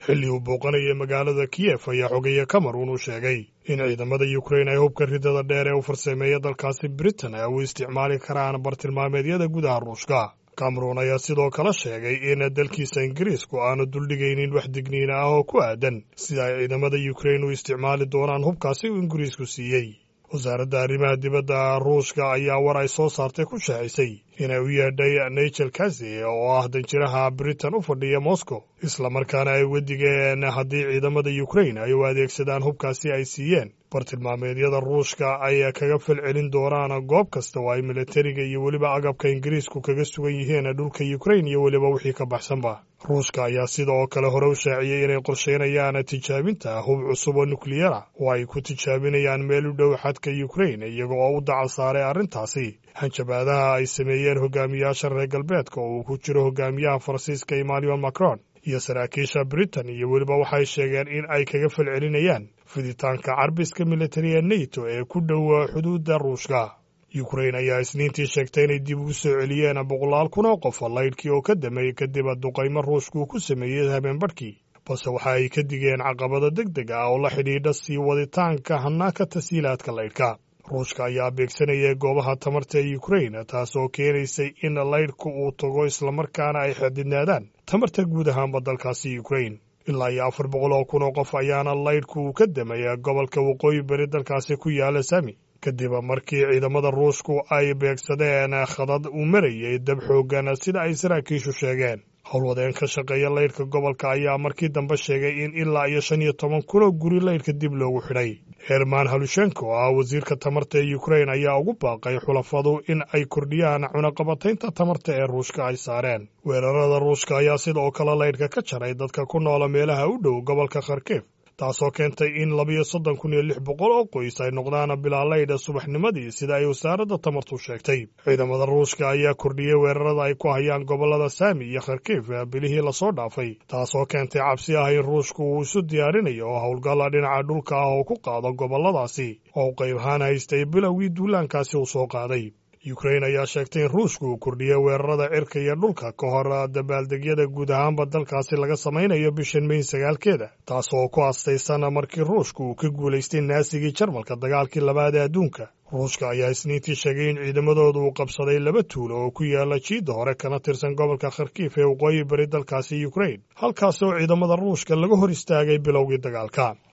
xilli uu booqanayay magaalada kiyef ayaa xogeeye cameron uu sheegay in ciidamada yukrain ay hubka ridada dheer ee u farsameeya dalkaasi britain ay u isticmaali karaan bartilmaameedyada gudaha ruushka cameron ayaa sidoo kale sheegay in dalkiisa ingiriisku aanu duldhigaynin wax digniina ah oo ku aadan sida ay ciidamada yukrain u isticmaali doonaan hubkaasi uu ingiriisku siiyey wasaaradda arrimaha dibadda ruushka ayaa war ay soo saartay ku shaacisay inay u yeedhay nigel kazi oo ah danjiraha britain u fadhiya moscow islamarkaana ay wedigeen haddii ciidamada yukrain ay u adeegsadaan hubkaasi ay siiyeen bartilmaameedyada ruushka ay kaga falcelin doonaan goob kasta oo ay militariga iyo weliba agabka ingiriisku kaga sugan yihiin dhulka yukrain iyo weliba wixii ka baxsanba ruushka ayaa sidoo kale hore u shaaciyey inay qorsheynayaan tijaabinta hub cusub oo nukliyara oo ay ku tijaabinayaan meel u dhow xadka yukrain iyaga oo u dacal saaray arrintaasi hanjabaadaha ay sameeyeen hogaamiyaasha reer galbeedka oo uu ku jiro hogaamiyaha faransiiska emmanuel macron iyo saraakiisha britain iyo weliba waxay sheegeen in ay kaga falcelinayaan fiditaanka carbiska militari ee neto ee ku dhow xuduudda ruushka yukrain ayaa isniintii sheegtay inay dib ugu soo celiyeen boqolaal kun oo qof laydhkii oo ka dameeyey kadib duqaymo ruushku ku sameeyey habeenbadhkii balse waxa ay ka digeen caqabado deg deg ah oo la xidhiidha sii waditaanka hanaanka tasiilaadka laydhka ruushka ayaa beegsanayay goobaha tamarta ee yukrain taas oo keenaysay in laydhku uu tago islamarkaana ay xadidnaadaan tamarta guud ahaanba dalkaasi yukrain ilaa iyo afar boqol oo kun oo qof ayaana laydhku uu ka damaya gobolka waqooyi bari dalkaasi ku yaala sami kadib markii ciidamada ruushku ay beegsadeen khadad uu marayay dab xoogan sida ay saraakiishu sheegeen howlwadeen ka shaqeeya laydhka gobolka ayaa markii dambe sheegay in ilaa iyo shan iyo toban kunoo guri laydhka dib loogu xidhay herman halushenko oo ah wasiirka tamarta ee yukrain ayaa ugu baaqay xulafadu in ay kordhiyaan cunaqabataynta tamarta ee ruushka ay saareen weerarada ruushka ayaa sidoo kale laydhka ka jaray dadka ku noola meelaha u dhow gobolka kharkif taasoo keentay in labiyo soddon kun iyo lix boqol oo qoys ay noqdaan bilaalaydha subaxnimadii sida ay wasaaradda tamartu sheegtay ciidamada ruushka ayaa kordhiyey weerarada ay ku hayaan gobollada saami iyo kharkif bilihii lasoo dhaafay taasoo keentay cabsi ah in ruushku uu isu diyaarinayo howlgalla dhinaca dhulka ah oo ku qaado gobolladaasi oo u qayb ahaan haystay bilowgii duulaankaasi uu soo qaaday yukrain ayaa sheegtay in ruushku uu kordhiyey weerarada cirka iyo dhulka ka hor dabaaldegyada guud ahaanba dalkaasi laga samaynayo bishan meyn sagaalkeeda taas oo ku astaysan markii ruushku uu ka guulaystay naasigii jarmalka dagaalkii labaad ee adduunka ruushka ayaa isniintii sheegay in ciidamadooda uu qabsaday laba tuulo oo ku yaala jiidda hore kana tirsan gobolka kharkiif ee waqooyi bari dalkaasi yukrain halkaas oo ciidamada ruushka laga hor istaagay bilowgii dagaalka